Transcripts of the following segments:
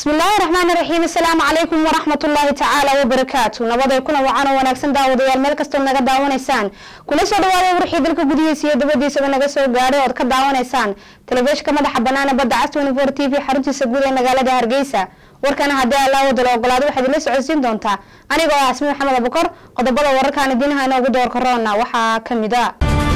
bismillaahi raxmaani raxiim asalaamu calaykum waraxmat ullaahi tacaala wabarakaatu nabaday kuna wacan oo wanaagsan daawadayaal meel kastood naga daawanaysaan kula soo dhawaada warxii dalka gudihiisa iyo dabadiisaba naga soo gaadhay ood ka daawanaysaan telefishinka madaxa banaana badda cas twenty-four t v xaruntiisa guud ee magaalada hargeysa warkana haddii allaa wadala ogolaado waxaad ila socodsiin doontaa anigoo ah asmi maxamed abukor qodobada wararkaan idiinaha inoogu doorka roona waxaa kamid a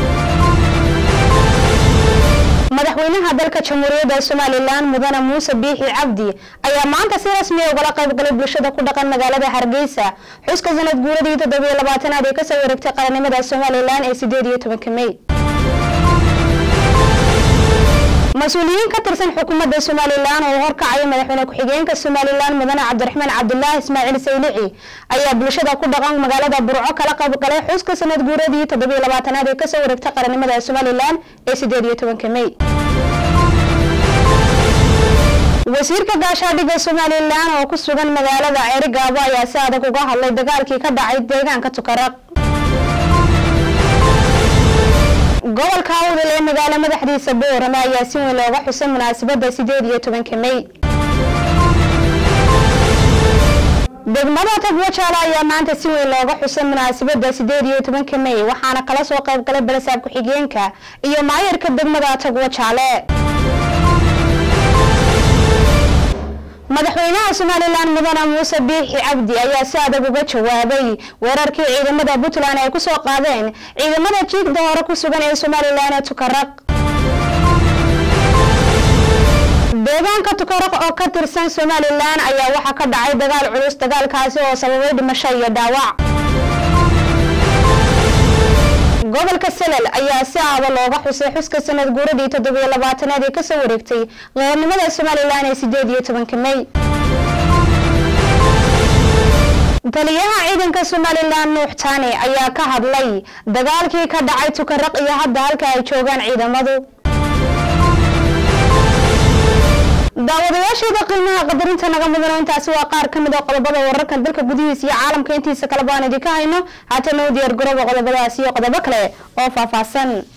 madaxweynaha dalka jamhuuriyadda somalilan mudane muuse biixi cabdi ayaa maanta si rasmiya ugala qaybgalay bulshada ku dhaqan magaalada hargeysa xuska sanad guuradii toddobiyo labaatanaad ee kasoo wareegtay qarannimada somalilan ee sideed iyo tobanka mey mas-uuliyiin ka tirsan xukuumadda somalilan oo horkacaya madaxweyne ku-xigeenka somalilan mudane cabdiraxmaan cabdulaahi ismaaciil saylici ayaa bulshada ku dhaqan magaalada burco kala qaybgalay xuska sanad guuradii toddobiyo labaatanaad ee kasoo wareegtay qarannimada somalilan ee sideed iyo tobanka mey wasiirka gaashaadhiga somalilan oo ku sugan magaalada ceerigaabo ayaa si adag uga hadlay dagaalkii ka dhacay deegaanka tukaraq gobolka awdal ee magaalo madaxdiisa boorame ayaa si weyn looga xusay munaasabada sideed iyo tobanka mey degmada tagwajaala ayaa maanta si weyn looga xusay munaasabada sideed iyo tobanka mey waxaana kala soo qayb galay balasaab ku-xigeenka iyo maayarka degmada tagwajaale madaxweynaha somalilan mudane muuse biixi cabdi ayaa si adag uga jawaabay weerarkii ciidamada puntland ay kusoo qaadeen ciidamada jiigda hore ku sugan ee somalilan ee tukaraq deegaanka tukaraq oo ka tirsan somalilan ayaa waxaa ka dhacay dagaal culus dagaalkaasi oo sababay dhimasho iyo dhaawac gobolka salal ayaa si aada looga xusay xuska sanad guuradii toddobiyo labaatanaad ee kasoo wareegtay qaranimada somalilan ee sideed iyo tobanka mey taliyaha ciidanka somalilan nuux taani ayaa ka hadlay dagaalkii ka dhacay tukaraq iyo hadda halka ay joogaan ciidamadu daawadayaasheeda qiimaha qadarinta naga mudano intaasi waa qaar ka mid a qodobada wararkan dalka gudihiisa iyo caalamka intiisa kaleba aan idinka hayno haatana u diyaar garooba qodobadaasi iyo qodobo kale oo faahfaahsan